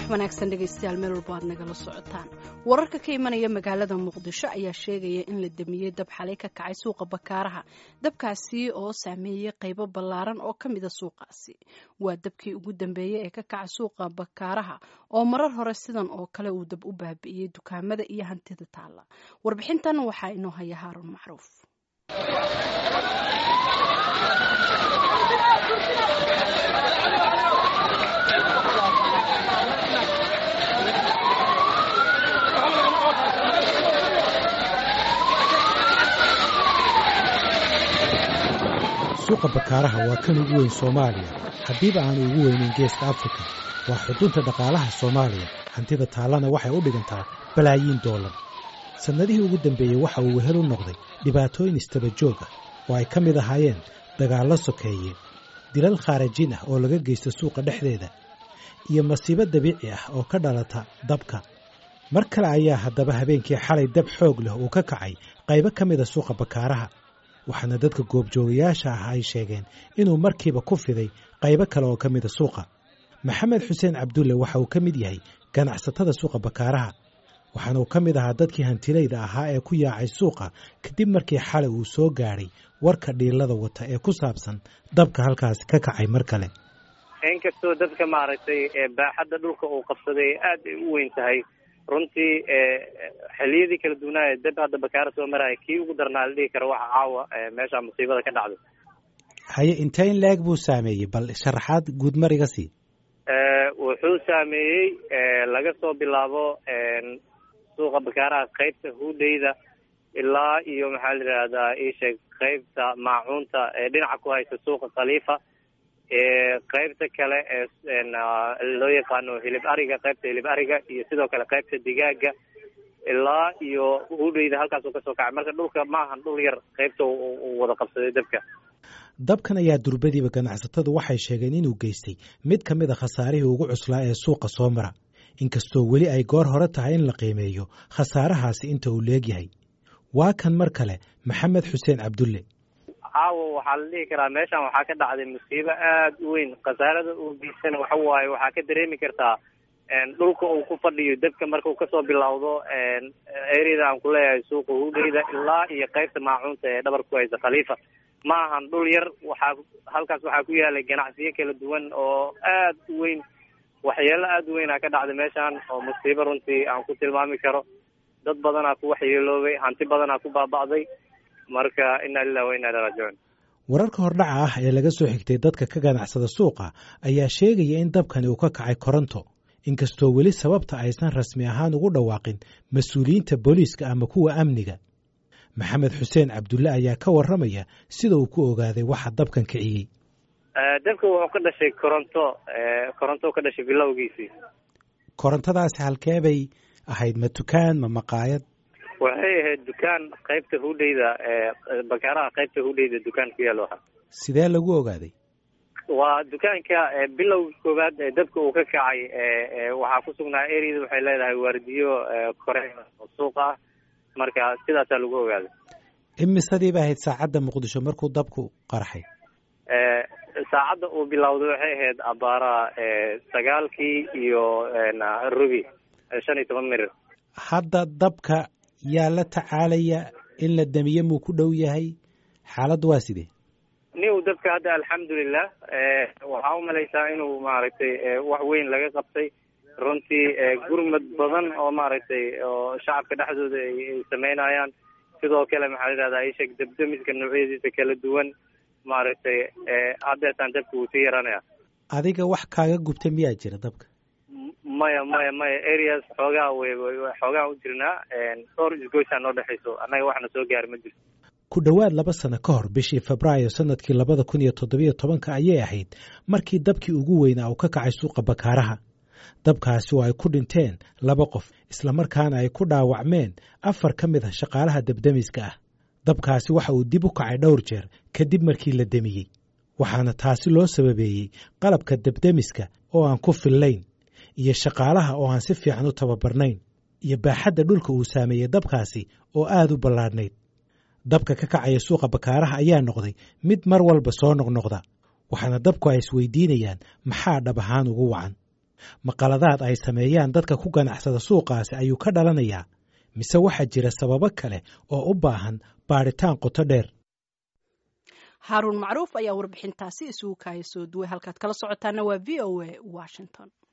wanaagsan dhegaystayaal meel walba aad nagala socotaan wararka ka imanaya magaalada muqdisho ayaa sheegaya in la damiyey dab xalay ka kacay suuqa bakaaraha dabkaasi oo saameeyey qaybo ballaaran oo ka mida suuqaasi waa dabkii ugu dambeeyey ee ka kacay suuqa bakaaraha oo marar hore sidan oo kale uu dab u baabi'iyey dukaamada iyo hantida taalla warbixintan waxaa inoo haya haaruun macruuf suuqa bakaaraha waa kan ugu weyn soomaaliya haddiiba aanu ugu weynin geeska afrika waa xudunta dhaqaalaha soomaaliya hantida taallana waxay u dhigantaa balaayiin doolar sannadihii ugu dambeeyey waxa uu wehel u noqday dhibaatooyin istaba joog ah oo ay ka mid ahaayeen dagaallo sokeeye dilal khaarajiin ah oo laga geysto suuqa dhexdeeda iyo masiibo dabiici ah oo ka dhalata dabka mar kale ayaa haddaba habeenkii xalay dab xoog leh uu ka kacay qaybo ka mida suuqa bakaaraha waxaana dadka goobjoogayaasha ah ay sheegeen inuu markiiba ku fiday qaybo kale oo ka mida suuqa maxamed xuseen cabdulle waxa uu ka mid yahay ganacsatada suuqa bakaaraha waxaana uu ka mid ahaa dadkii hantilayda ahaa ee ku yaacay suuqa kadib markii xalay uu soo gaadhay warka dhiilada wata ee ku saabsan dabka halkaasi ka kacay mar kale inkastoo dadka maaragtay baaxadda dhulka uu qabsaday aad ay u weyn tahay runtii xiliyadii kala duwanaaye dab hadda bakaara soo maraya kii ugu darnaa la dhihi karo waxa caawa meesha musiibada ka dhacday haye inteyn leeg buu saameeyey bal sharaxaad guudmar iga sii wuxuu saameeyey laga soo bilaabo suuqa bakaaraha qaybta huudheyda ilaa iyo maxaa la yidhaahdaa iisheeg qaybta maacuunta ee dhinaca ku haysa suuqa khaliifa qaybta kale ee loo yaqaano hilib ariga qaybta hilib ariga iyo sidoo kale qaybta digaaga ilaa iyo hudheyda halkaasuu kasoo kacay marka dhulka maahan dhul yar qaybta uu wada qabsaday dabka dabkan ayaa durbadiiba ganacsatadu waxay sheegeen inuu geystay mid ka mid a khasaarihii ugu cuslaa ee suuqa soo mara inkastoo weli ay goor hore tahay in la qiimeeyo khasaarahaasi inta uu leegyahay waa kan mar kale maxamed xuseen cabdulle caawa waxaa la dhihi karaa meeshan waxaa ka dhacday musiibo aad u weyn khasaarada uu geysana waxa waaye waxaa ka dareemi kartaa dhulka uu ku fadhiyo dabka markau kasoo bilowdo eryada aan ku leeyahay suuqa hudheyda ilaa iyo qaybta maacuunta ee dhabar ku haysa khaliifa ma ahan dhul yar waxaa halkaas waxaa ku yaalay ganacsiyo kala duwan oo aad u weyn waxyeelo aad u weynaa ka dhacday meeshan oo musiibo runtii aan ku tilmaami karo dad badanaa ku waxyeeloobay hanti badanaa ku baaba'day marka inaa lilah wa inaa iliraajicuun wararka hordhaca ah ee laga soo xigtay dadka ka ganacsada suuqa ayaa sheegaya in dabkani uu ka kacay koronto inkastoo weli sababta aysan rasmi ahaan ugu dhawaaqin mas-uuliyiinta booliiska ama kuwa amniga maxamed xuseen cabdulle ayaa ka warramaya sida uu ku ogaaday waxa dabkan kiciyey dabka wuxuu ka dhashay koronto koronto ka dhashay bilowgiisii korontadaasi halkee bay ahayd ma dukaan ma maqaayad waxay ahayd dukaan qaybta hudheyda bakaaraha qaybta hudheyda dukaan ku yaalo ahaa sidee lagu ogaaday waa dukaanka bilowga koowaad ee dabka uu ka kacay waxaa ku sugnaa eryada waxay leedahay waardiyo kore oo suuq ah marka sidaasaa lagu ogaaday imisadii ba ahayd saacadda muqdisho markuu dabku qarxay saacadda uu bilowday waxay ahayd abaaraha sagaalkii iyo rubi shan iyo toban mirir hadda dabka yaa la tacaalaya in la damiye muu ku dhow yahay xaaladdu waa sidee niw dabka hadda alxamdulilah waxaa u malaysaa inuu maaragtay wax weyn laga qabtay runtii gurmad badan oo maaragtay oo shacabka dhexdooda ay sameynayaan sidoo kale maxaa la yidhahdaa isheg dabdamiska noocyadiisa kala duwan maaragtay haddeetaan dabka wuu sii yaranaya adiga wax kaaga gubta miyaa jira dabka maya maya maya areas xoogaa w xoogaa u jirnaa dhowr isgoysaa noo dhexayso annaga waxna soo gaari ma jirto ku dhowaad laba sano ka hor bishii febraayo sanadkii labada kun iyo toddobiyo tobanka ayay ahayd markii dabkii ugu weynaa uu ka kacay suuqa bakaaraha dabkaasi oo ay ku dhinteen laba qof islamarkaana ay ku dhaawacmeen afar ka mid ah shaqaalaha dabdemiska ah dabkaasi waxa uu dib u kacay dhowr jeer kadib markii la demiyey waxaana taasi loo sababeeyey qalabka dabdemiska oo aan ku fillayn iyo shaqaalaha oo aan si fiican u tababarnayn iyo baaxadda dhulka uu saameeyey dabkaasi oo aad u ballaadhnayd dabka ka kacaya suuqa bakaaraha ayaa noqday mid mar walba soo noqnoqda waxaana dabku ay isweydiinayaan maxaa dhab ahaan ugu wacan maqaladaad ay sameeyaan dadka ku ganacsada suuqaasi ayuu ka dhalanayaa mise waxaa jira sababo kale oo u baahan baadhitaan qoto dheer haaruun macruuf ayaa warbixintaasi isugu kaaya soo duway halkaad kala socotaana waa v o a washington